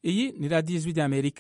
iyi ni radiyo ijwi ry'amerika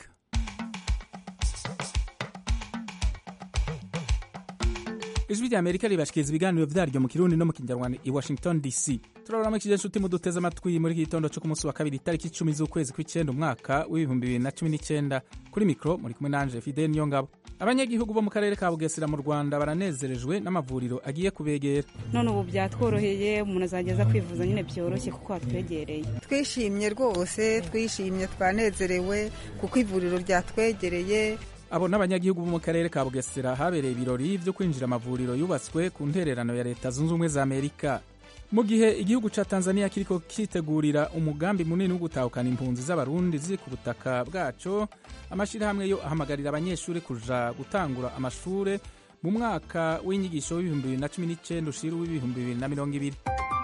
ijwi ry'amerika ribashikiriza ibiganiro vyaryo mu kirundi no mu kinyarwanda i washington dc turaburamukije inshuti muduteze amatwi muri iki gitondo co ku munsi wa kabiri itariki icumi z'ukwezi kw'icenda umwaka w'ibihumbi bibiri na cumi n'icenda kuri mikro muri kumwe nanje fidel niyongabo abanyagihugu bo mu karere ka bugesera mu rwanda baranezerejwe n'amavuriro agiye kubegera none ubu byatworoheye umuntu azageza kwivuza nyine byoroshye kuko hatwegereye twishimye rwose twishimye twanezerewe kuko ivuriro ryatwegereye abo n'abanyagihugu bo mu karere ka bugesera habereye ibirori vyo kwinjira amavuriro yubatswe ku ntererano ya leta zunze ubumwe za amerika mu gihe igihugu ca tanzania kiriko kitegurira umugambi munini wo gutahukana impunzi z'abarundi ziri ku butaka bwaco amashirahamwe yo ahamagarira abanyeshuri kuja gutangura amashure mu mwaka w'inyigisho w'ibihumbi bibiri na cumi n'icenda ushira w'ibihumbi bibiri na mirongo ibiri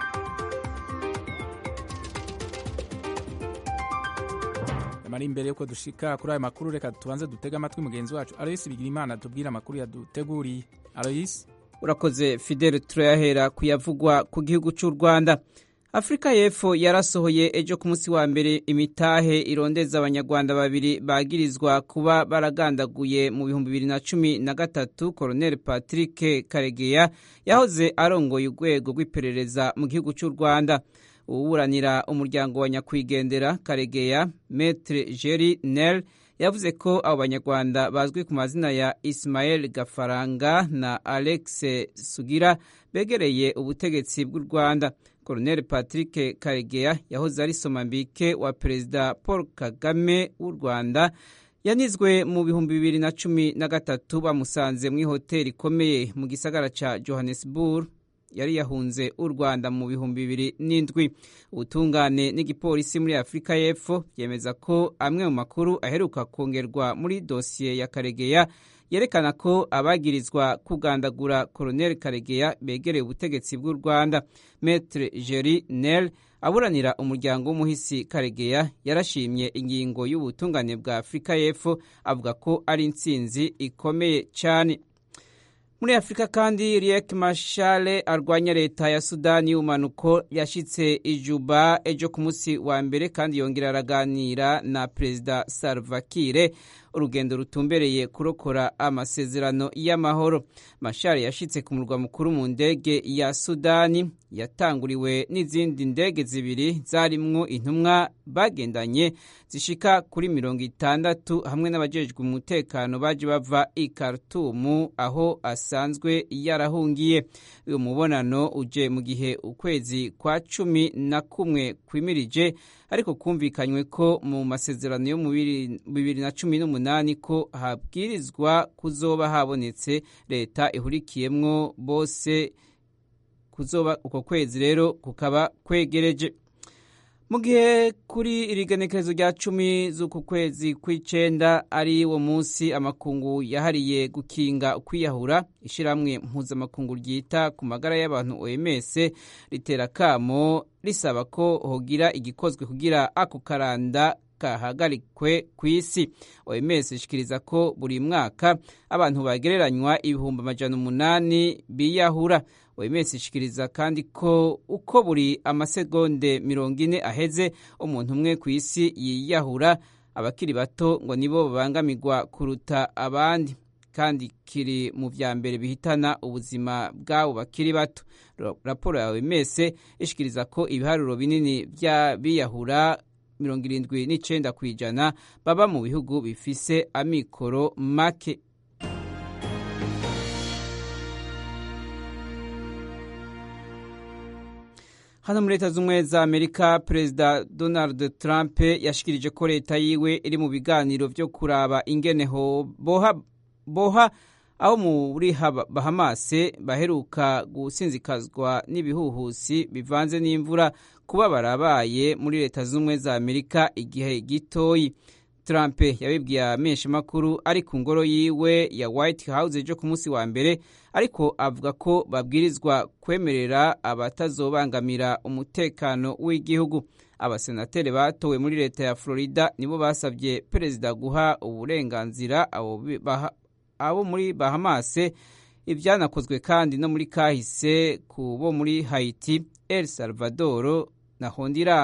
mari imbere yuko dushika kuri ayo makuru reka tubanze dutege amatwi mugenzi wacu aloyisi bigira imana tubwire amakuru yaduteguriye aloyisi urakoze fidele turayahera kuyavugwa ku gihugu cy'u rwanda afurika y'epfo yarasohoye ejo ku munsi wa mbere imitahe irondeza abanyarwanda babiri bagirizwa kuba baragandaguye mu bihumbi bibiri na cumi na gatatu koroneli patrick karegeya yahoze arongoye urwego rw'iperereza mu gihugu cy'u rwanda uwuburanira umuryango wa nyakwigendera karegeya metre jeri nel yavuze ko abo banyarwanda bazwi ku mazina ya Ismael Gafaranga na Alex Sugira begereye ubutegetsi bw'u Rwanda. Colonel Patrick Karegeya yahoze ari somambike wa Perezida Paul Kagame w'u Rwanda yanizwe mu bihumbi bibiri na cumi na gatatu bamusanze mu ihoteli ikomeye mu gisagara ca Johannesburg yari yahunze u Rwanda mu bihumbi bibiri n'indwi ubutungane n'igipolisi muri Afurika y'Epfo byemeza ko amwe mu makuru aheruka kongerwa muri dosiye ya Karegeya yerekana ko abagirizwa kugandagura Colonel Karegeya begereye ubutegetsi bw'u Rwanda Maître Jerry Nel aburanira umuryango w'umuhisi Karegeya yarashimye ingingo y'ubutungane bwa Afurika y'Epfo avuga ko ari intsinzi ikomeye cyane muri afurika kandi riek mashale arwanya leta ya sudani y'ubumanuko yashyitse ijuba ejo ku munsi wa mbere kandi yongera araganira na perezida salvakire urugendo rutumbereye kurokora amasezerano y'amahoro mashale yashyitse ku murwa mukuru mu ndege ya sudani yatanguriwe n'izindi ndege zibiri zarimwo intumwa bagendanye zishika kuri mirongo itandatu hamwe n'abajejwe umutekano baje bava i Khartoum aho asanzwe yarahungiye uyu mubonano uje mu gihe ukwezi kwa cumi na kumwe kwimirije ariko kumvikanywe ko mu masezerano yo mu bibiri na cumi n'umunani ko habwirizwa kuzoba habonetse leta ihurikiyemwo bose kuzoba uko kwezi rero kukaba kwegereje mu gihe kuri iri genekerezo rya cumi z'uku kwezi kw'icenda ari wo munsi amakungu yahariye gukinga ukwiyahura ishyirahamwe mpuzamakungu ryita ku magara y'abantu OMS ritera kamo risaba ko hogira igikozwe kugira ako karanda kahagarikwe ku isi OMS ishikiriza ko buri mwaka abantu bagereranywa ibihumbi amajana umunani biyahura OMS ishikiriza kandi ko uko buri amasegonde mirongo ine aheze umuntu umwe ku isi yiyahura abakiri bato ngo nibo babangamirwa kuruta abandi kandi kiri mu vya mbere bihitana ubuzima bw'abo bakiri bato raporo ya OMS ishikiriza ko ibiharuro binini vy'abiyahura mirongo irindwi n'icenda ku ijana baba mu bihugu bifise amikoro make hano muri leta z'ubumwe za amerika perezida donald trump yashikirije ko leta yiwe iri mu biganiro vyo kuraba ingene boha, boha aho muri bahamase baheruka gusinzikazwa n'ibihuhusi bivanze n'imvura kuba barabaye muri leta z'ubumwe za amerika igihe gitoyi Trump yabibwiye amenshi makuru ari ku ngoro yiwe ya White House ejo ku munsi wa mbere ariko avuga ko babwirizwa kwemerera abatazobangamira umutekano w'igihugu abasenateri batowe muri leta ya Florida nibo basabye perezida guha uburenganzira abo muri Bahamase ibyanakozwe kandi no muri kahise ku bo muri Haiti El Salvador na Honduras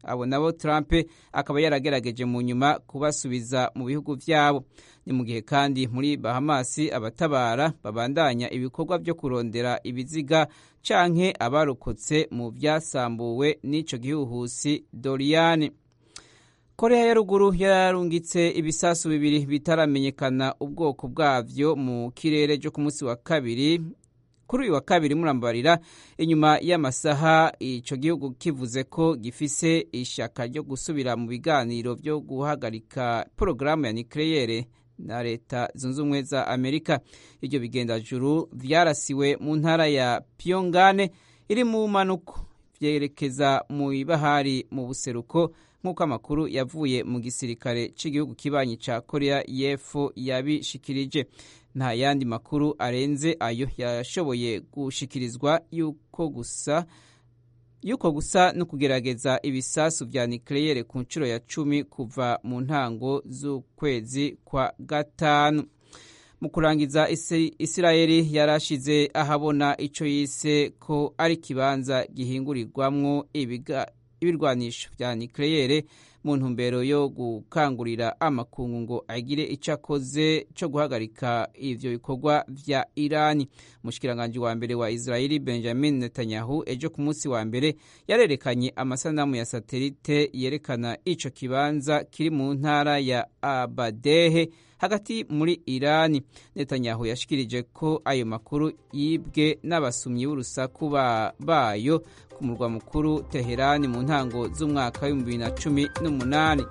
abo nabo trump akaba yaragerageje mu nyuma kubasubiza mu bihugu vyabo ni mu gihe kandi muri bahamasi abatabara babandanya ibikorwa vyo kurondera ibiziga canke abarokotse mu vyasambuwe n'ico gihuhusi doriane korea ya ruguru yararungitse ibisasu bibiri bitaramenyekana ubwoko bwavyo mu kirere cyo ku munsi wa kabiri kuri uyu wa kabiri murambarira inyuma y'amasaha ico gihugu kivuze ko gifise ishaka ryo gusubira mu biganiro vyo guhagarika porogaramu ya nucleaire na leta zunze ubumwe za amerika iryo bigendajuru vyarasiwe mu ntara ya pyongane iri mu manuko vyerekeza mu ibahari mu buseruko nk'uko amakuru yavuye mu gisirikare cy'igihugu kibanyi ca korea y'epfo yabishikirije nta yandi makuru arenze ayo yashoboye gushikirizwa yuko gusa yuko gusa no kugerageza ibisasu vya nucleaire ku nshuro ya cumi kuva mu ntango z'ukwezi kwa gatanu mu kurangiza isirayeli yarashize ahabona ico yise ko ari ikibanza gihingurirwamwo ibirwanisho vya nucleaire mu ntumbero yo gukangurira amakungu ngo agire icyo akoze cyo guhagarika ivyo bikorwa vya irani umushikiranganji wa mbere wa israeli benjamin netanyahu ejo ku munsi wa mbere yarerekanye amasanamu ya satelite yerekana ico kibanza kiri mu ntara ya abadehe hagati muri irani netanyahu yashikirije ko ayo makuru yibwe n'abasumyi b'urusaku bayo ku murwa mukuru teherani mu ntango z'umwaka w'ibihumbi bibiri na cumi n'umunani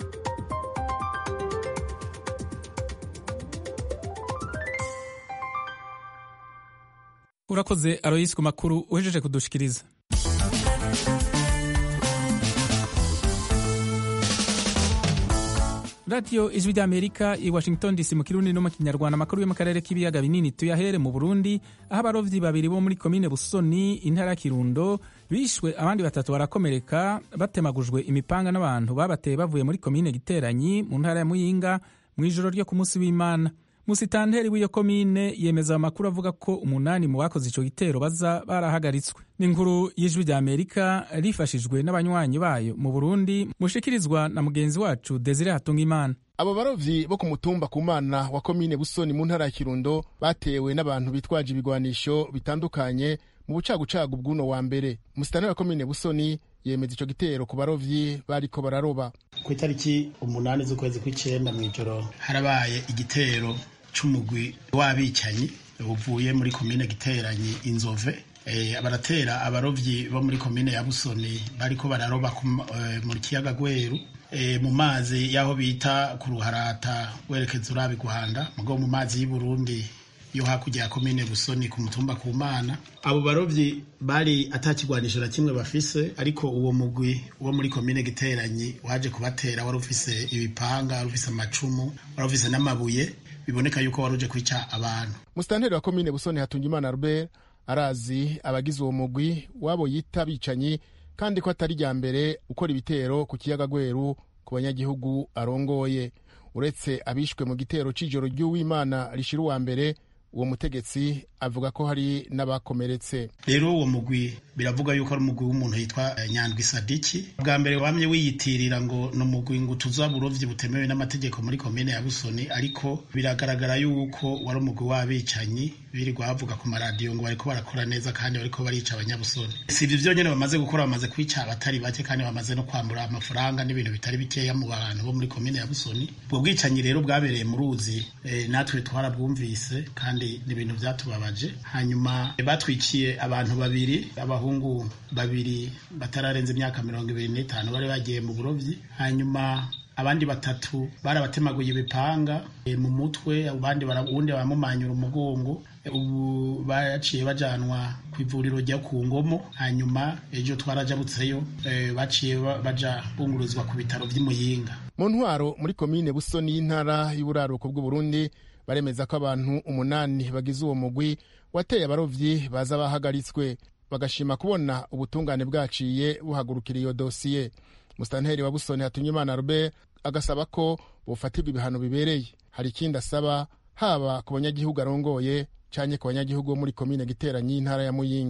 urakoze aroyisi ku makuru uhejeje kudushikiriza radiyo ijwi ry'amerika i washington dc mu kirundi no mu kinyarwanda amakuru yo mu karere k'ibiyaga binini tuyahere mu burundi aho abarovyi babiri bo muri komine busoni intara ya kirundo bishwe abandi batatu barakomereka batemagujwe imipanga n'abantu babateye bavuye muri komine giteranyi mu ntara ya muyinga mu ijoro ryo ku munsi w'imana musitanteri w'iyo komine yemeza amakuru avuga ko umunani mu bakoze ico gitero baza barahagaritswe n'inkuru y'ijwi rya amerika rifashijwe n'abanywanyi bayo mu burundi mushikirizwa na mugenzi wacu desire hatungimana abo barovyi bo ku mutumba ku mana wa komine busoni mu ntara ya kirundo batewe n'abantu bitwaje ibigwanisho bitandukanye mu bucagucagu bw'uno wa mbere musitanteri wa komine busoni yemeza ico gitero ku barovyi bariko bararoba ku itariki umunani z'ukwezi kw'icenda mw'ijoro harabaye igitero c'umugwi w'abicanyi uvuye muri komine giteranyi inzove e, baratera abarovyi bo muri komine ya busoni bariko bararoba e, mu kiyaga gweru e, mu mazi y'aho bita ku ruharata werekeza urabi guhanda mugo mu mazi y'uburundi yo hakurya ya komine busoni ku mutumba ku mana abo barovyi bari atakigwanisho na kimwe bafise ariko uwo mugwi wo muri komine giteranyi waje kubatera wari ufise ibipanga wari ufise amacumu wari ufise n'amabuye biboneka yuko wari uje kwica abantu musitanteri wa komine busoni hatungimana albert arazi abagize uwo mugwi wabo yita bicanyi kandi ko atari rya mbere ukora ibitero ku kiyaga gweru ku banyagihugu arongoye uretse abishwe mu gitero c'ijoro ry'uwimana rishira uwa mbere uwo mutegetsi avuga ko hari n'abakomeretse rero uwo mugwi biravuga yuko ari umugwi w'umuntu yitwa nyandwi sadiki bwa mbere wamye wiyitirira ngo ni umugwi ngo tuza burovyi butemewe n'amategeko muri komine ya busoni ariko biragaragara yuko wari umugwi w'abicanyi birirwa bavuga ku maradiyo ngo bariko barakora neza kandi bariko barica abanyabusoni si ivyo vyonyene bamaze gukora bamaze kwica abatari bake kandi bamaze no kwambura amafaranga n'ibintu bitari bikeya mu bantu bo muri komine ya busoni ubwo bwicanyi rero bwabereye mu ruzi e, natwe twarabwumvise kandi ni ibintu vyatubabaje hanyuma batwiciye abantu babiri abahungu babiri batararenza imyaka mirongo ibiri n'itanu bari bagiye mu burovyi hanyuma abandi batatu barabatemaguye ibipanga e, mu mutwe abandi uwundi baramumanyura umugongo ubu baciye bajanwa ku ivuriro rya ku ngomo hanyuma ejo twarajabutseyo e, baciye baja bungururizwa ku bitaro vy'imuyinga mu ntwaro muri komine busoni y'intara y'uburaruko bw'uburundi baremeza ko abantu umunani bagize uwo mugwi wateye abarovyi baza bahagaritswe bagashima kubona ubutungane bwaciye buhagurukira iyo dosiye musitanteri wa busoni hatunyimana robert agasaba ko bufatirwa ibihano bibereye hari ikindi asaba haba ku banyagihugu arongoye canke ku banyagihugu bo muri komine giteranyi y'intara ya muyinga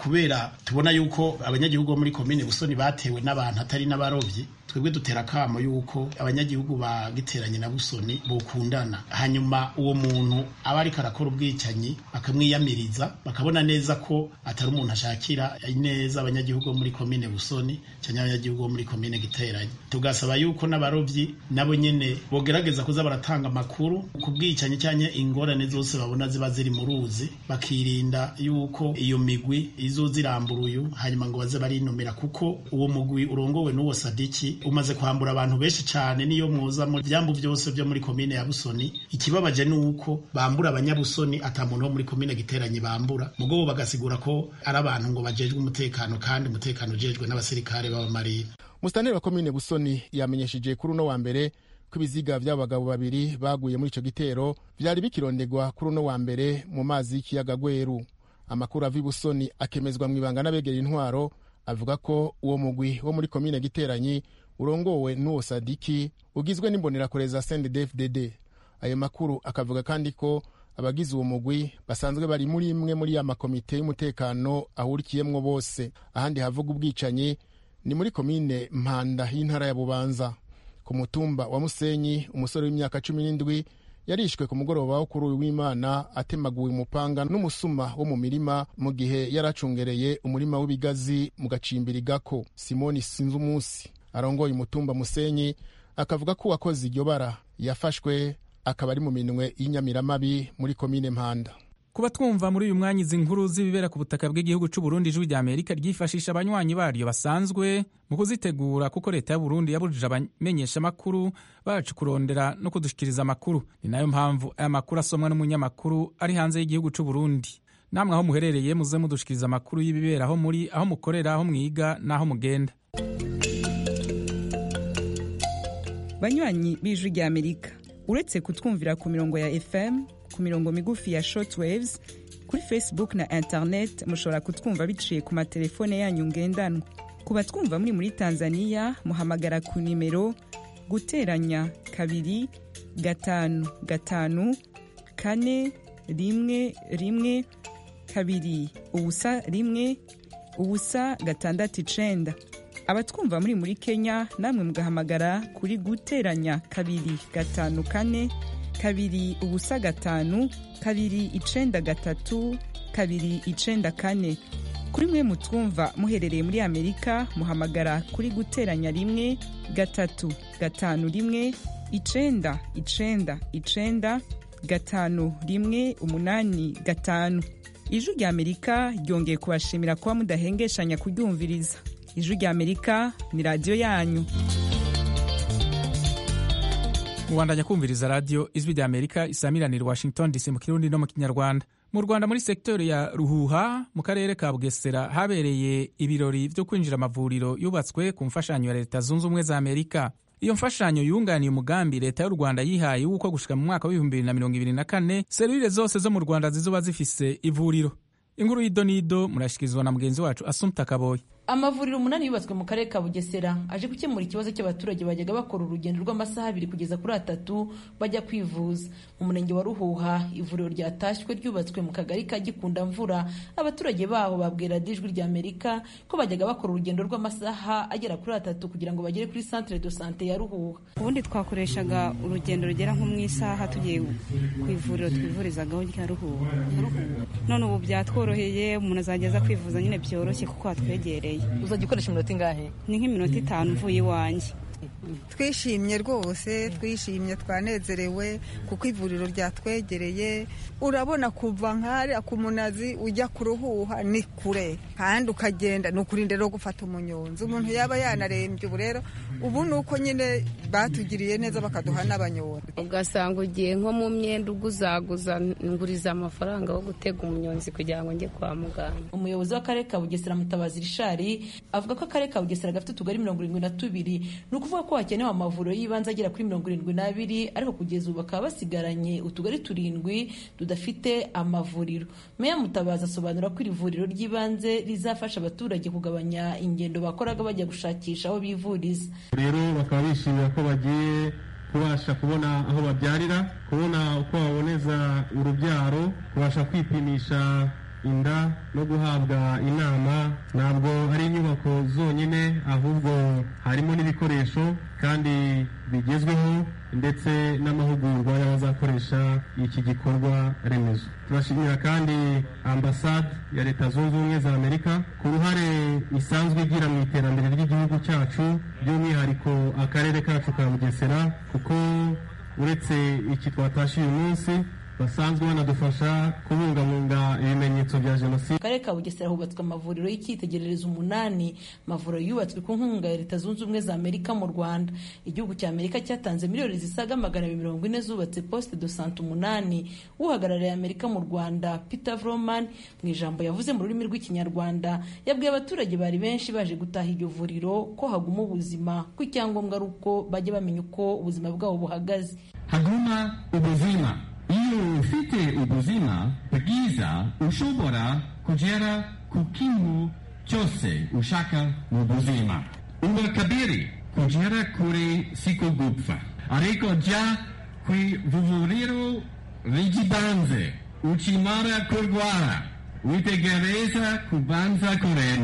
kubera tubona yuko abanyagihugu bo muri komine busoni batewe n'abantu atari n'abarovyi twebwe dutera akamo yuko abanyagihugu bagiteranye na busoni bokundana hanyuma uwo muntu aba ariko arakora ubwicanyi bakamwiyamiriza bakabona neza ko atari umuntu ashakira neza abanyagihugu bo muri komine busoni cyangwa abanyagihugu bo muri komine giteranye tugasaba yuko n'abarovyi nabo nyene bogerageza kuza baratanga amakuru ku bwicanyi cyangwa ingorane zose babona ziba ziri mu ruzi bakirinda yuko iyo migwi izozirambura uyu hanyuma ngo baze barinumira kuko uwo mugwi urongowe n'uwo sadiki umaze kwambura abantu benshi cyane niyo muza mu byambu byose byo muri komine ya busoni ikibabaje ni uko bambura abanyabusoni ata muntu wo muri komine giteranye bambura mugobo bagasigura ko ari abantu ngo bajejwe umutekano kandi umutekano ujejwe n'abasirikare b'abamarine musitanteri wa komine busoni yamenyesheje kuri uno wa mbere ko ibiziga by'abagabo babiri baguye muri icyo gitero byari bikirondegwa kuri uno wa mbere mu mazi y'ikiyaga gweru amakuru ava i busoni akemezwa mu ibanga n'abegera intwaro avuga ko uwo mugwi wo muri komine giteranyi urongowe n'uwo sadiki ugizwe n'imbonerakure za sendedefdd ayo makuru akavuga kandi ko abagize uwo mugwi basanzwe bari muri imwe muri ya makomite y'umutekano ahurikiyemwo bose ahandi havuga ubwicanyi ni muri komine mpanda y'intara ya bubanza ku mutumba wa musenyi umusore w'imyaka cumi n'indwi yarishwe ku mugoroba wo kuri uyu w'imana atemaguwe umupanga n'umusuma wo mu mirima mu gihe yari acungereye umurima w'ibigazi mu gacimbiri gako simoni sinzi umunsi arongoye umutumba musenyi akavuga ko uwakoze iryo bara yafashwe akaba ari mu minwe y'inyamiramabi muri komine mpanda kuba twumva muri uyu mwanya izi nkuru z'ibibera ku butaka bw'igihugu cy'u Burundi ijwi rya Amerika ryifashisha abanywanyi baryo basanzwe mu kuzitegura kuko leta y'u Burundi yabujije abamenyeshamakuru bacu kurondera no kudushikiriza amakuru ni nayo mpamvu aya makuru asomwa n'umunyamakuru ari hanze y'igihugu cy'u Burundi namwe aho muherereye muze mudushikiriza amakuru y'ibibera aho muri aho mukorera aho mwiga n'aho mugenda banywanyi b'ijwi rya amerika uretse kutwumvira ku mirongo ya fm ku mirongo migufi ya shortwaves kuri facebook na internet mushobora kutwumva biciye ku matelefone yanyu ngendanwa ku batwumva muri muri tanzania muhamagara ku nimero guteranya kabiri gatanu gatanu kane rimwe rimwe kabiri ubusa rimwe ubusa gatandatu icenda abatwumva muri muri kenya namwe mugahamagara kuri guteranya kabiri gatanu kane kabiri ubusa gatanu kabiri icenda gatatu kabiri icenda kane kuri mwe mutwumva muherereye muri amerika muhamagara kuri guteranya rimwe gatatu gatanu rimwe icenda icenda icenda gatanu rimwe umunani gatanu ijwi rya amerika ryongeye kubashimira kuba mudahengeshanya kuryumviriza ijwi rya amerika ni radiyo yanyu mubandanya kumviriza radiyo ijwi rya amerika isamiranira washington dc mu kirundi no mu kinyarwanda mu rwanda muri sekiteri ya ruhuha mu karere ka bugesera habereye ibirori byo kwinjira amavuriro yubatswe ku mfashanyo ya leta zunze ubumwe za amerika iyo mfashanyo yunganiye umugambi leta y'u rwanda yihaye w'uko gushika mu mwaka w'ibihumbi bibiri na mirongo ibiri na kane serivire zose zo mu rwanda zizoba zifise ivuriro inkuru y'idonido murashyikirizwa na mugenzi wacu asumta kaboyi amavuriro umunani yubatswe mu karere ka bugesera aje gukemura ikibazo cy'abaturage bajyaga bakora urugendo rw'amasaha abiri kugeza kuri atatu bajya kwivuza mu murenge wa ruhuha ivuriro ryatashywe ryubatswe mu kagari ka gikunda mvura abaturage baho babwira ijwi rya amerika ko bajyaga bakora urugendo rw'amasaha agera kuri atatu kugira ngo bagere kuri centre de sante ya ruhuha ubundi twakoreshaga urugendo rugera nko mu isaha tugiye ku ivuriro twivurizagaho rya ruhuha none ubu byatworoheye umuntu azajya aza kwivuza nyine byoroshye kuko hatwegereye uzajya ukoresha iminota ingahe ni nk'iminota itanu mvuye iwanjye twishimye rwose twishimye twanezerewe kuko ivuriro ryatwegereye urabona kuva nk'ahariya ku munazi ujya ku ruhuha ni kure kandi ukagenda ni ukurinda rero gufata umunyonzi umuntu yaba yanarembye ubu rero ubu ni uko nyine batugiriye neza bakaduha n'abanyonzi ugasanga ugiye nko mu myenda uguzaguza nguriza amafaranga yo gutega umunyonzi kugira ngo njye kwa muganga umuyobozi w'akarere ka bugesera mutabazi rishari avuga ko akarere ka bugesera gafite utugari mirongo irindwi na tubiri ni ukuvuga ko hakenewe amavuriro y'ibanze agera kuri mirongo irindwi n'abiri ariko kugeza ubu bakaba basigaranye utugari turindwi tudafite amavuriro meya mutabazi asobanura ko iri vuriro ry'ibanze rizafasha abaturage kugabanya ingendo bakoraga bajya gushakisha aho bivuriza rero bakaba bishimira ko bagiye kubasha kubona aho babyarira kubona uko baboneza urubyaro kubasha kwipimisha inda no guhabwa inama ntabwo ari inyubako zonyine ahubwo harimo n'ibikoresho kandi bigezweho ndetse n'amahugurwa y'abazakoresha iki gikorwa remezo turashimira kandi ambasade ya leta zunze ubumwe za amerika ku ruhare isanzwe igira mu iterambere ry'igihugu cyacu by'umwihariko akarere kacu ka bugesera kuko uretse iki twatashe uyu munsi basanzwe banadufasha kubungabunga ibimenyetso bya jenoside mu karere ka bugesera hubatswe amavuriro y'icyitegererezo umunani amavuriro yubatswe ku nkunga ya leta zunze ubumwe za amerika mu rwanda igihugu cya amerika cyatanze miliyoni zisaga magana abiri mirongo ine zubatse poste de sante umunani uhagarariye amerika mu rwanda peter vroman mu ijambo yavuze mu rurimi rw'ikinyarwanda yabwiye abaturage bari benshi baje gutaha iryo vuriro ko haguma ubuzima ko icyangombwa ari uko bajya bamenya uko ubuzima bwabo buhagaze haguma ubuzima iyo ufite ubuzima bwiza ushobora kugera ku kintu cyose ushaka mu buzima uwa kabiri kugera kure siko gupfa ariko jya ku ivuriro ry'ibanze ukimara kurwara witegereza kubanza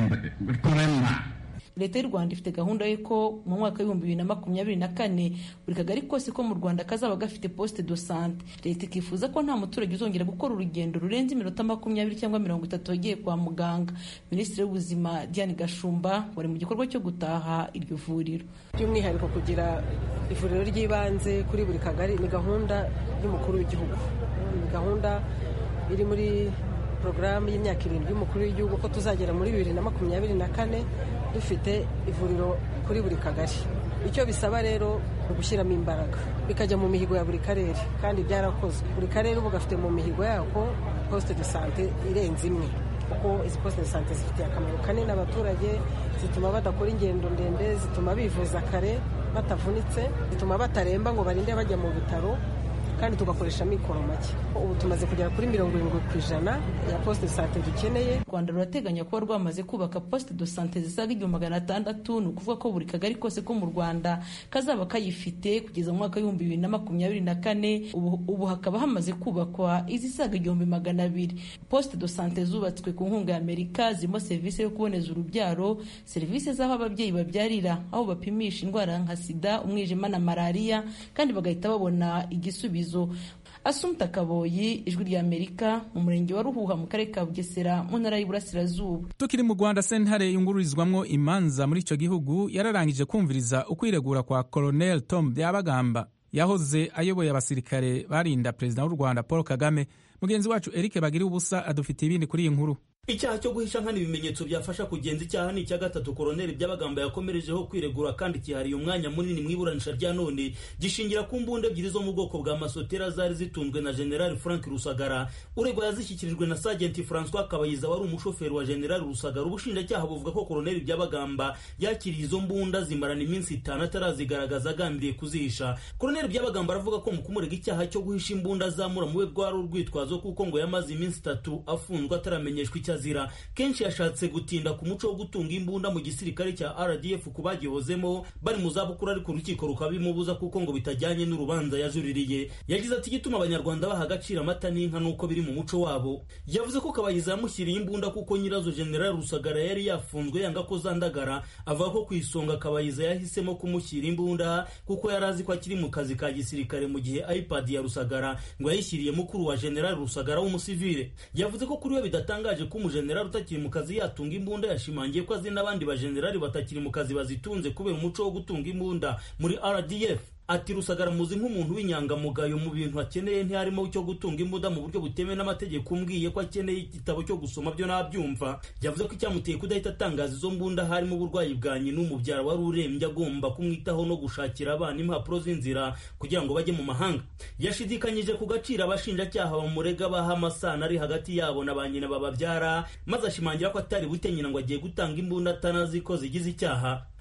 kuremba leta y'u rwanda ifite gahunda y'uko mu mwaka w'ibihumbi bibiri na makumyabiri na kane buri kagari kose ko mu rwanda kazaba gafite poste de sante leta ikifuza ko nta muturage uzongera gukora urugendo rurenze iminota makumyabiri cyangwa mirongo itatu yagiye kwa muganga minisitiri w'ubuzima diane gashumba wari mu gikorwa cyo gutaha iryo vuriro by'umwihariko kugira ivuriro ry'ibanze kuri buri kagari ni gahunda y'umukuru w'igihugu ni gahunda iri muri porogaramu y'imyaka irindwi y'umukuru w'igihugu ko tuzagera muri bibiri na makumyabiri na kane dufite ivuriro kuri buri kagari icyo bisaba rero ni ugushyiramo imbaraga bikajya mu mihigo ya buri karere kandi byarakozwe buri karere ubu gafite mu mihigo yako posite de sante irenze imwe kuko izi posite de sante zifitiye akamaro kanini abaturage zituma badakora ingendo ndende zituma bivuza kare batavunitse zituma bataremba ngo barinde bajya mu bitaro kandi tugakoresha amikoro make ubu tumaze kugera kuri mirongo irindwi ku ijana ya posite de sante dukeneye u rwanda rurateganya kuba rwamaze kubaka posite de sante zisaga igihumbi magana atandatu ni ukuvuga ko buri kagari kose ko mu rwanda kazaba kayifite kugeza mu mwaka w'ibihumbi bibiri na makumyabiri na kane ubu, ubu hakaba hamaze kubakwa izisaga igihumbi magana abiri posite de sante zubatswe ku nkunga ya amerika zirimo serivisi yo kuboneza urubyaro serivisi z'aho ababyeyi babyarira aho bapimisha indwara nka sida umwijima na malariya kandi bagahita babona igisubizo asumta kaboyi ijwi rya amerika mu murenge wa ruhuha mu karere ka bugesera mu ntara y'iburasirazuba tukiri mu rwanda sentare yungururizwamwo imanza muri icyo gihugu yararangije kumviriza ukwiregura kwa colonel tom byabagamba yahoze ayoboye abasirikare barinda perezida w'u rwanda paul kagame mugenzi wacu eric bagira ubusa adufitiye ibindi kuri iyi nkuru icyaha cyo guhisha nkana ibimenyetso byafasha kugenza icyaha ni icya gatatu koroneli by'abagamba yakomerejeho kwiregura kandi kihariye umwanya munini mu iburanisha rya none gishingira ku mbunda ebyiri zo mu bwoko bwa masotera zari zitunzwe na generali frank rusagara uregwa yazishyikirijwe na sajenti francois kabayiza wari umushoferi wa generali rusagara ubushinjacyaha buvuga ko koroneli by'abagamba yakiriye izo mbunda zimarana iminsi itanu atarazigaragaza agambiriye kuzihisha koroneli by'abagamba aravuga ko mu kumurega icyaha cyo guhisha imbunda azamura mu we rwari urwitwazo kuko ngo yamaze iminsi itatu afunzwe ataramenyeshwa icyo azira kenshi yashatse gutinda ku muco wo gutunga imbunda mu gisirikare cya rdf ku bagihozemo bari mu zabukuru ariko urukiko rukabimubuza kuko ngo bitajyanye n'urubanza yajuririye yagize ati igituma abanyarwanda baha agaciro amata n'inka nuko biri mu muco wabo yavuze ko kabayiza yamushyiriye imbunda kuko nyirazo general rusagara yari yafunzwe yanga ko zandagara avuga ko ku isonga kabayiza yahisemo kumushyira imbunda kuko yari azi ko akiri mu kazi ka gisirikare mu gihe ipad ya rusagara ngo yayishyiriye mukuru wa general rusagara w'umusivile yavuze ko kuri we bidatangaje ko umujenerali utakiri mu kazi yatunga imbunda yashimangiye ko azi n'abandi bajenerali batakiri mu kazi bazitunze kubera umuco wo gutunga imbunda muri rdf ati rusagara muzi nk'umuntu w'inyangamugayo mu bintu akeneye ntiharimo cyo gutunga imbunda mu buryo butemewe n'amategeko umbwiye ko akeneye igitabo cyo gusoma byo nabyumva yavuze ko icyamuteye kudahita atangaza izo mbunda harimo uburwayi bwa nyina umubyara wari urembye agomba kumwitaho no gushakira abana impapuro z'inzira kugira ngo bajye mu mahanga yashidikanyije ku gaciro abashinjacyaha bamurega baha amasano ari hagati yabo na ba nyina bababyara maze ashimangira ko atari bute nyina ngo agiye gutanga imbunda atanazi ko zigize icyaha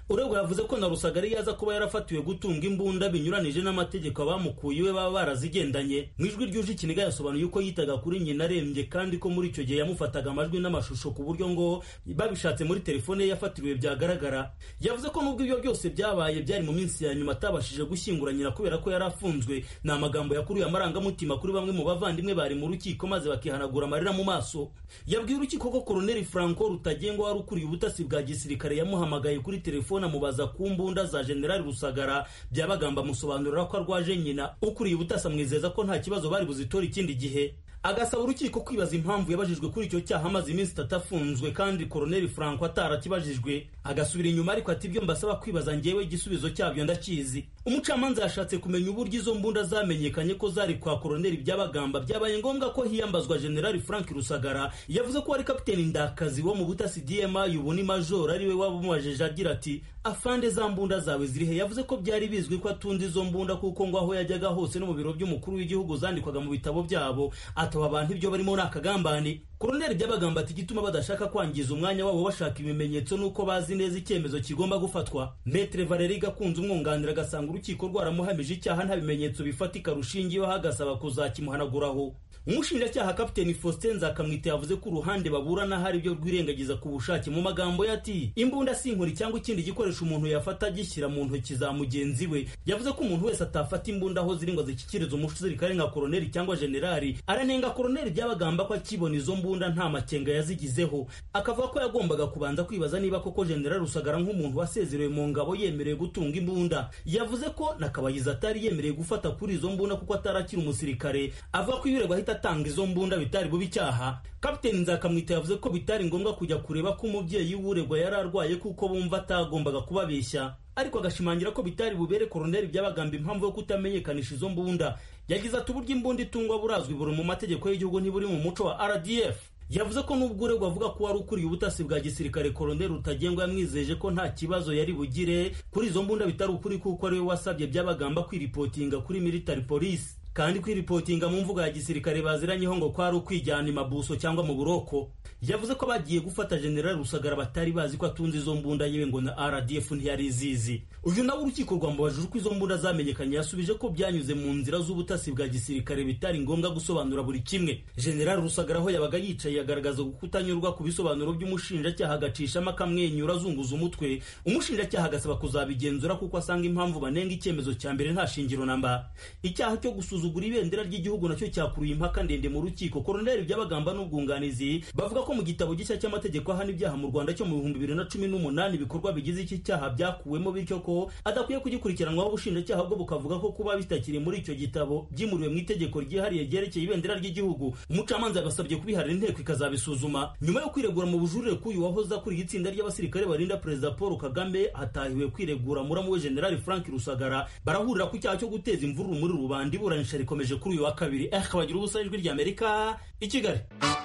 uregwa yavuze ko na rusagara yaza kuba yarafatiwe gutunga imbunda binyuranije n'amategeko abamukuye iwe baba barazigendanye mu ijwi ryuje ikiniga yasobanuye uko yitaga kuri nyina arembye kandi ko muri icyo gihe yamufataga amajwi n'amashusho ku buryo ngo babishatse muri telefone ye yafatiriwe byagaragara yavuze ko nubwo ibyo byose byabaye byari mu minsi ya nyuma atabashije gushyingura nyina kubera ko yari afunzwe ni amagambo yakuruye amarangamutima kuri bamwe mu bavandimwe bari mu rukiko maze bakihanagura amarira mu maso yabwiye urukiko ko koroneli franco rutagengwa wari ukuriye ubutasi bwa gisirikare yamuhamagaye kuri telefone amubaza ku mbunda za generali rusagara byabagamba amusobanurira ko arwaje nyina ukuriye ubutasi amwizeza ko nta kibazo bari buzitora ikindi gihe agasaba urukiko kwibaza impamvu yabajijwe kuri icyo cyaha amaze iminsi itatu afunzwe kandi koroneli franco atarakibajijwe agasubira inyuma ariko ati ibyo mbasaba kwibaza ngewe igisubizo cyabyo ndakizi umucamanza yashatse kumenya uburyo izo mbunda zamenyekanye ko zari kwa koroneli byabagamba byabaye ngombwa ko hiyambazwa generali frank rusagara yavuze ko wari kapiteni ndakazi wo mu butasi dma ubu ni majoro ariwe waba umubajije agira ati afande za mbunda zawe zirihe yavuze ko byari bizwi ko atunze izo mbunda kuko ngo aho yajyaga hose no mu biro by'umukuru w'igihugu zandikwaga mu bitabo byabo ataba abantu ibyo barimo ni akagambane koroneli byabagamba ati igituma badashaka kwangiza umwanya wabo bashaka ibimenyetso nuko bazi neza icyemezo kigomba gufatwa metre valeri gakunze umwunganira agasanga urukiko rwaramuhamije icyaha nta bimenyetso bifatika rushingiyeho agasaba kuzakimuhanaguraho umushinjacyaha kapiteni faustin nzakamwite yavuze ko uruhande baburana hari ibyo rwirengagiza ku bushake mu magambo ye ati imbunda si inkuri cyangwa ikindi gikoresho umuntu yafata agishyira mu ntoki za mugenzi we yavuze ko umuntu wese atafata imbunda aho ziri ngo zishyikirize umusirikare nka koroneli cyangwa generali aranenga koroneli byabagamba ko akibona izo mbunda nta makenga yazigizeho akavuga ko yagombaga kubanza kwibaza niba koko generali rusagara nk'umuntu wasezerewe mu ngabo yemerewe gutunga imbunda yavuze ko na kabayiza atari yemerewe gufata kuri izo mbunda kuko atarakiri umusirikare avuga ko iyo uregwa ahita atanga izo mbunda bitari bubi icyaha kapiteni nzakamwita yavuze ko bitari ngombwa kujya kureba ko umubyeyi w'uregwa yari arwaye kuko bumva atagombaga kubabeshya ariko agashimangira ko bitari bubere koroneli byabagamba impamvu yo kutamenyekanisha izo mbunda yagize ati uburyo imbunda itungwa burazwi buri mu mategeko y'igihugu ntiburi mu muco wa rdf yavuze ko nubwo uregwa avuga ko wari ukuriye ubutasi bwa gisirikare koroneli rutagengwa yamwizeje ko nta kibazo yari bugire kuri izo mbunda bitari ukuri kuko ariwe wasabye byabagamba kwiripotinga kuri military police kandi kwiripotinga mu mvugo ya gisirikare baziranyeho ngo kwari ukwijyana imabuso cyangwa mu buroko yavuze ko bagiye gufata generali rusagara batari bazi ko atunze izo mbunda yewe ngo na rdf ntiyari izizi uyu nawe urukiko rwamubajije uko izo mbunda zamenyekanye yasubije ko byanyuze mu nzira z'ubutasi bwa gisirikare bitari ngombwa gusobanura buri kimwe generali rusagara aho yabaga yicaye yagaragaza kutanyurwa ku bisobanuro by'umushinjacyaha agacishamo akamwenyura azunguza umutwe umushinjacyaha agasaba kuzabigenzura kuko asanga impamvu banenga icyemezo cya mbere nta shingiro namba icyaha cyo gusuzugura ibendera ry'igihugu nacyo cyakuruye impaka ndende mu rukiko koroneli byabagamba n'ubwunganizi bavuga ko mu gitabo gishya cy'amategeko ahana ibyaha mu rwanda cyo mu bihumbi bibiri na cumi n'umunani ibikorwa bigize iki cyaha byakuwemo bityo ko adakwiye kugikurikiranwaho ubushinjacyaha bwo bukavuga ko kuba bitakiri muri icyo gitabo byimuriwe mu itegeko ryihariye ryerekeye ibendera ry'igihugu umucamanza yabasabye kubiharira inteko ikazabisuzuma nyuma yo kwiregura mu bujurire k'uyu wahoze akuriye itsinda ry'abasirikare barinda perezida paul kagame hatahiwe kwiregura muramu we generali frank rusagara barahurira ku cyaha cyo guteza imvururu muri rubanda iburanisha rikomeje kuri uyu wa kabiri eh kabagira ubusa ijwi ry'amerika i kigali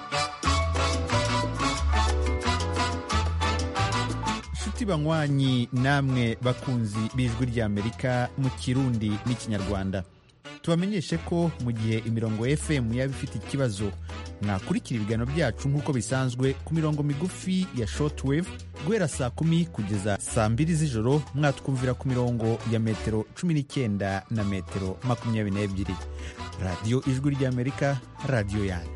inshuti banywanyi namwe bakunzi b'ijwi ry'amerika mu kirundi n'ikinyarwanda tubamenyeshe ko mu gihe imirongo fm yaba ifite ikibazo mwakurikira ibiganiro byacu nk'uko bisanzwe ku mirongo migufi ya shortwave guhera saa kumi kugeza saa mbiri z'ijoro mwatwumvira ku mirongo ya metero cumi n'icyenda na metero makumyabiri n'ebyiri radiyo ijwi ry'amerika radiyo yanyu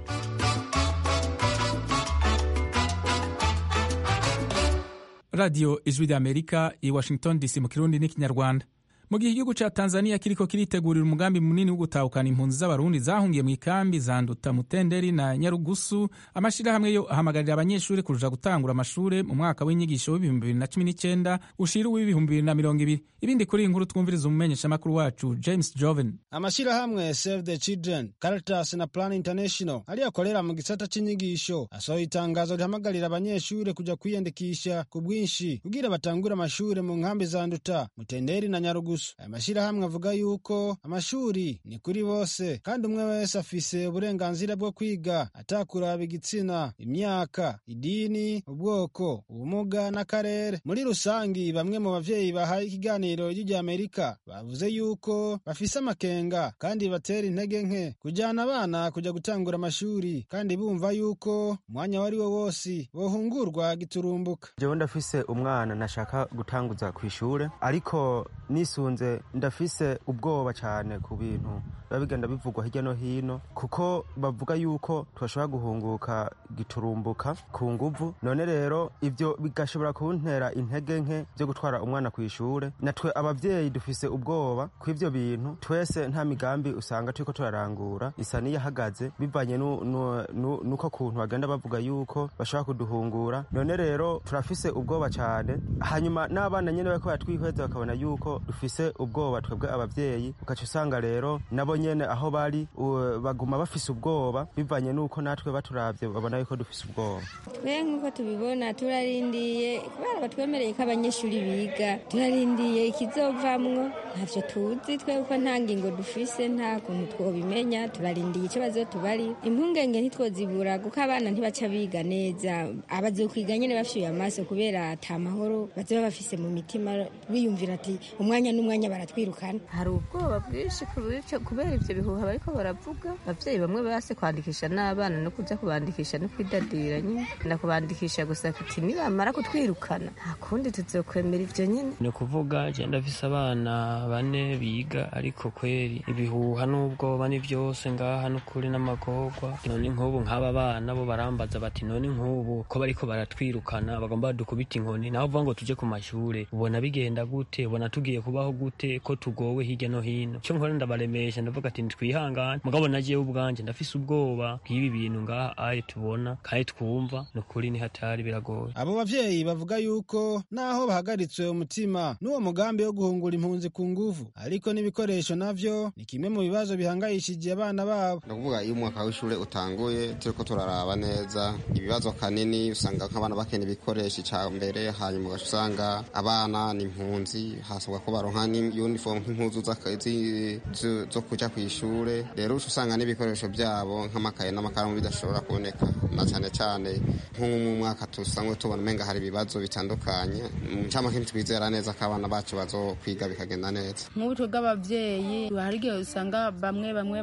radiyo ijwi ry'amerika i washington dc mu kirundi n'ikinyarwanda mu gihe igihugu cya tanzania kiriko kiritegurira umugambi munini wo gutahukana impunzi z'abarundi zahungiye mu ikambi za nduta mutenderi na nyarugusu amashyirahamwe yo ahamagarira abanyeshuri kuja gutangura amashuri mu mwaka w'inyigisho w'ibihumbi bibiri na cumi n'icyenda ushira uw'ibihumbi bibiri na mirongo ibiri ibindi kuri iyi nkuru twumviriza umumenyeshamakuru wacu james joven amashyirahamwe save the children caritas na plan international ariyakorera mu gisata c'inyigisho asohoye itangazo rihamagarira abanyeshuri kuja kwiyandikisha ku bwinshi kugira batangure amashuri mu nkambi za nduta mutenderi na nyarugusu nyarugusu aya mashyirahamwe avuga yuko amashuri ni kuri bose kandi umwe wese afise uburenganzira bwo kwiga atakuraba igitsina imyaka idini ubwoko ubumuga n'akarere muri rusangi bamwe mu bavyeyi bahaye ikiganiro ry'Amerika bavuze yuko bafise amakenga kandi batera intege nke kujyana abana kujya gutangura amashuri kandi bumva yuko umwanya wari wo wose bohungurwa giturumbuka jewe ndafise umwana nashaka gutanguza ku ishure ariko nisunze ndafise ubwoba cyane ku bintu biba bigenda bivugwa hirya no hino kuko bavuga yuko twashobora guhunguka giturumbuka ku nguvu none rero ivyo bigashobora kuntera intege nke byo gutwara umwana ku ishure natwe abavyeyi dufise ubwoba ku ivyo bintu twese nta migambi usanga turiko turarangura isa n'iyahagaze bivanye nuko kuntu bagenda bavuga yuko bashobora kuduhungura none rero turafise ubwoba cyane hanyuma n'abana nyene bariko baratwihweza bakabona yuko dufise ubwoba twebwe abavyeyi ugaca usanga rero nabo nyene aho bari baguma bafise ubwoba bivanye nuko natwe baturavye babona yuko dufise ubwoba twe nk'uko tubibona turarindiye kubera batwemereye ko abanyeshuri biga turarindiye ikizovamwo ntavyo tuzi twe kuko nta ngingo dufise nta kuntu twobimenya turarindiye ikibazo tubari impungenge ntitwozibura kuko abana ntibaca biga neza abazokwiga nyene bafyuye amaso kubera ata mahoro bazoba bafise mu mitima biyumvira ati umwanya n'umwanya baratwirukana hari ubwoba bwinshi kubera ivyo bihuha bariko baravuga abavyeyi bamwe base kwandikisha n'abana no kuja kubandikisha no kwidadira nyine na kubandikisha gusa kuti nibamara kutwirukana nta kundi tuzokwemera ivyo nyine ni ukuvuga je ndafise abana bane biga ariko kweri ibihuha n'ubwoba ni vyose ngaha n'ukuri n'amagorwa none nk'ubu nk'aba bana bo barambaza bati none nk'ubu ko bariko baratwirukana bagomba badukubita inkoni naho uvuga ngo tuje ku mashure ubona bigenda gute ubona tugiye kubaho gute ko tugowe hirya no hino cyo nkora ndabaremesha ndavuga ati twihangane mugabo nagiyeho ubwanje ndafise ubwoba bw'ibi bintu ngaha aye tubona kandi twumva ni ukuri ni hatari biragoye abo bavyeyi bavuga yuko naho bahagaritswe umutima n'uwo mugambi wo guhungura impunzi ku nguvu ariko n'ibikoresho navyo ni kimwe mu bibazo bihangayishije abana babo ni ukuvuga iyo umwaka w'ishure utanguye turiko turaraba neza ibibazo kanini usanga nk'abana bakeneye ibikoresho ica mbere hanyuma ugaca usanga abana ni impunzi hasabwa ko baronka n'uniform nk'impuzu zo kuja kw'ishure rero uca usanga n'ibikoresho byabo nk'amakaye n'amakaramu bidashobora kuboneka na cyane cyane nko mu mwaka tusanzwe tubona umenga hari ibibazo bitandukanye mu ncamake ntitwizera neza ko abana bacu bazokwiga bikagenda neza nk'ubu twebwe abavyeyi hari igihe usanga bamwe bamwe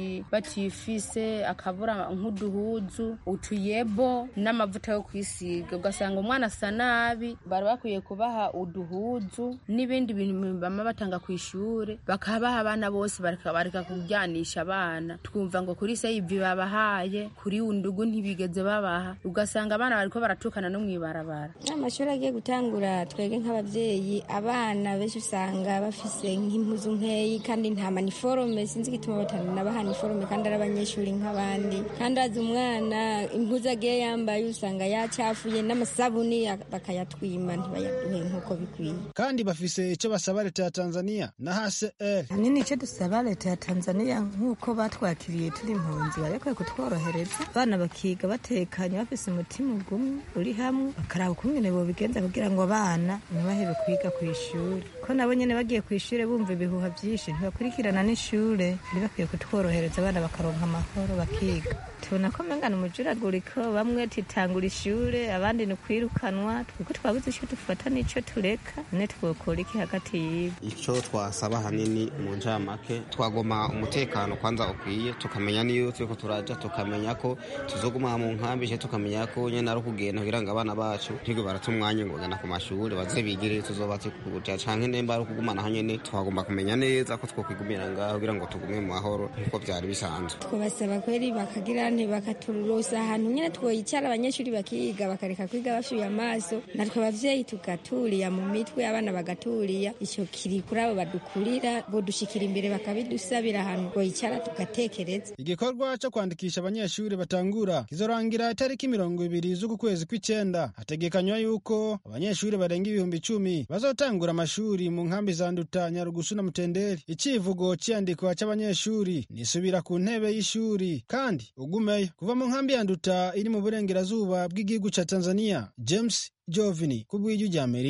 batifise akabura nk'uduhuzu utuyebo n'amavuta yo kwisiga ugasanga umwana asa nabi bari bakwiye kubaha uduhuzu n'ibindi bintu bama batanga ku ishure bakabaha abana bose bareka kuryanisha abana twumva ngo kuri seyivi babahaye kuri undugu ntibigeze babaha ugasanga abana bariko baratukana no mw'ibarabara amashuri agiye gutangura twebwe nk'abavyeyi abana benshi usanga bafise nk'impuzu nkeyi kandi nta maniforome sinzi igituma batanabaha niforome kandi ari abanyeshuri nk'abandi kandi azi umwana impuzu agiye yambaye usanga yacafuye n'amasabuni bakayatwima ntibayaduhe nk'uko bikwiye kandi bafise ico basaba leta ya tanzania na hcr hanini ico dusaba leta ya tanzania nk'uko batwakiriye turi impunzi barekwiye kutworohereza abana bakiga batekanye bafise umutima ugumwe uri hamwe bakaraba ukungene bobigenza kugira ngo abana ntibahebe kwiga ku ishuri ko nabo nyene bagiye ku ishure bumva ibihuha vyinshi ntibakurikirana n'ishure bakwiye kutworohereza abana bakaronka amahoro bakiga tubona ko mengana umujuraguriko bamwe titangura ishure abandi ni kwirukanwa twiko twabuze ico dufata n'ico tureka ne twokora iki hagati yibo ico twasaba hanini mu ncamake twagoma umutekano kwanza ukwiye tukamenya niyo turiko turaja tukamenya ko tuzoguma mu nkambi je tukamenya ko nyene ari ukugenda kugira ngo abana bacu ntigwe barata umwanya ngo bagana ku mashuri baze bigire tuzoba tukuja canke nemba ari ukugumana aho nyene twagomba kumenya neza ko twokwigumira ngaho kugira ngo tugume mu mahoro nk'uko vyari bisanzwe twabasaba kweri bakagira nti bakaturosa ahantu nyene twoyicara abanyeshuri bakiga bakareka kwiga bafyuye amaso natwe abavyeyi tugaturiya mu mitwe abana bagaturiya ico kiri kuri abo badukurira bodushikira imbere bakabidusabira ahantu twoyicara tugatekereza igikorwa co kwandikisha abanyeshuri batangura kizorangira itariki mirongo ibiri z'uku kwezi kw'icenda hategekanywa yuko abanyeshuri barenga ibihumbi icumi bazotangura amashuri mu nkambi za nduta nyarugusu na mutenderi icivugo c'iyandikwa c'abanyeshuri nisubira ku ntebe y'ishuri kandi ugumeyo kuva mu nkambi ya nduta iri mu burengerazuba bw'igihugu ca tanzania james jovini ku bw'ijwi ry'amerika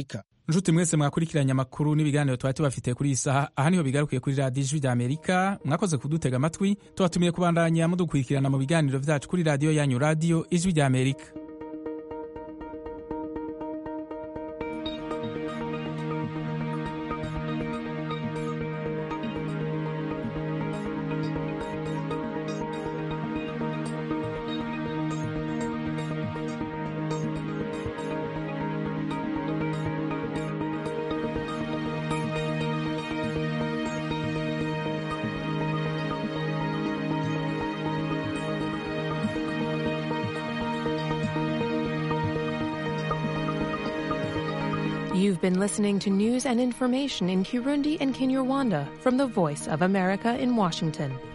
nshuti mwese mwakurikiranye amakuru n'ibiganiro twari tubafitiye kuri iyi saha aha niho bigarukiye kuri radiyo ijwi ry'amerika mwakoze kudutega amatwi tubatumiye kubandanya mudukurikirana mu biganiro byacu kuri radiyo yanyu radiyo ijwi ry'amerika You've been listening to news and information in Kirundi and Kinyarwanda from the Voice of America in Washington.